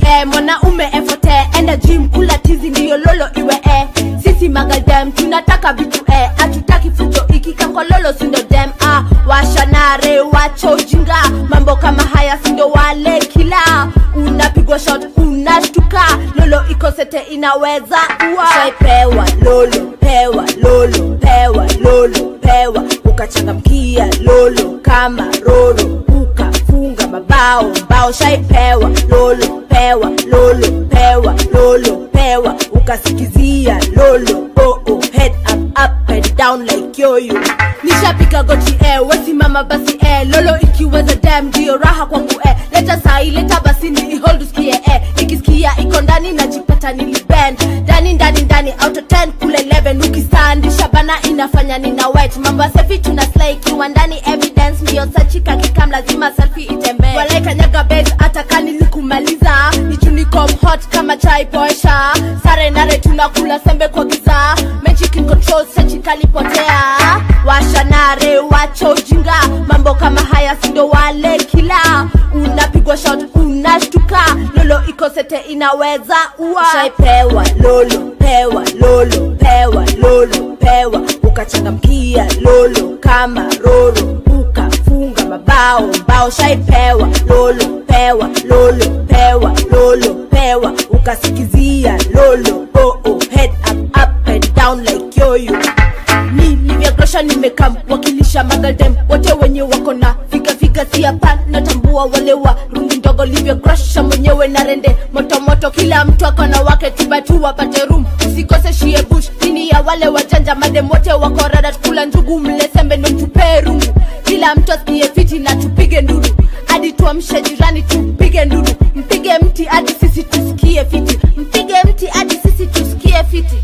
eh, mwanaume efote enda gym kula tizi ndiyo lolo iwe eh. sisi magadem tunataka vitu eh. hatutaki fujo ikikankololo sindo dem ah. washanare wacho ujinga mambo kama haya sindo wale kila unapigwa shot unashtuka lolo ikosete inaweza kuwa shaipewa lolo pewa lolo pewa lolo pewa ukachangamkia lolo kama roro ukafunga mabao mbao shaipewa lolo pewa lolo pewa lolo pewa ukasikizia lolo oh, oh, head up, up and down like yoyo nishapika goti eh, wesimama basi eh, lolo ikiweza dem ndio raha kwangu eh, leta sai leta basi ni ihold usikie eh, nikisikia iko ndani najipata nilibend ndani ndani ndani out of 10 kule 11 ukistandisha bana inafanya nina wet mambo ya selfie tuna slay ikiwa ndani evidence ndio sachika kikam lazima selfie itembee walai kanyaga base hata kani likumaliza nichunikom hot kama chai poesha sare nare tunakula sembe kwa giza magic in control sechikalipotea washanare wacho ujinga mambo kama haya sindo wale kila unapigwa shot unashtuka lolo ikosete inaweza ua shaipewa lolo pewa lolo pewa lolo pewa ukachangamkia lolo kama roro ukafunga mabao mbao shaipewa lolo pewa lolo pewa lolo pewa ukasikizia lolo oh, oh, head up, up and down like yoyo nilivyagrosha nimekam wakilisha magadem wote wenye wako na figafiga siapa natambua wale wa rungi ndogo livyogrosha mwenyewe na rende motomoto kila mtu akona wake tibatu wapate rum usikose shie bush nini ya wale wajanja madem wote wako rada kula njugu mlesembe ndo mtupee rungu kila mtu asikie fiti na tupige nduru hadi tuamshe jirani tupige nduru mpige mti hadi sisi tusikie fiti mpige mti hadi sisi tusikie fiti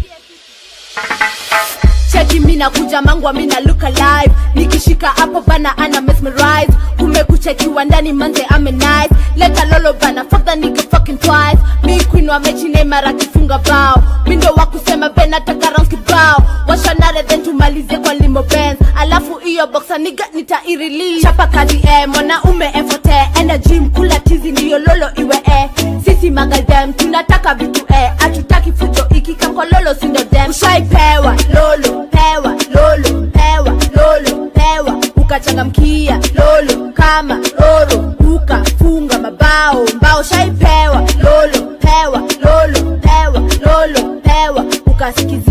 cheki mina kuja mangwa mina look alive nikishika hapo bana ana mesmerize kumekuchekiwa ndani manze ame nice leta lolo bana fuck the nigga fucking twice mi queen wa mechi Neymar akifunga bao mindo wa kusema bena taka rounds kibao washanare then tumalize kwa limo benz alafu hiyo boxa niga nitairelease chapa kazi eh mwanaume efote enda gym kula tizi ndiyo lolo iwe eh sisi magadem tunataka vitu eh hatutaki fujo ikikankololo sindo dem ushaipewa lolo pewa lolo pewa lolo pewa ukachangamkia lolo kama roro ukafunga mabao mbao shaipewa lolo pewa lolo pewa lolo pewa ukasikizia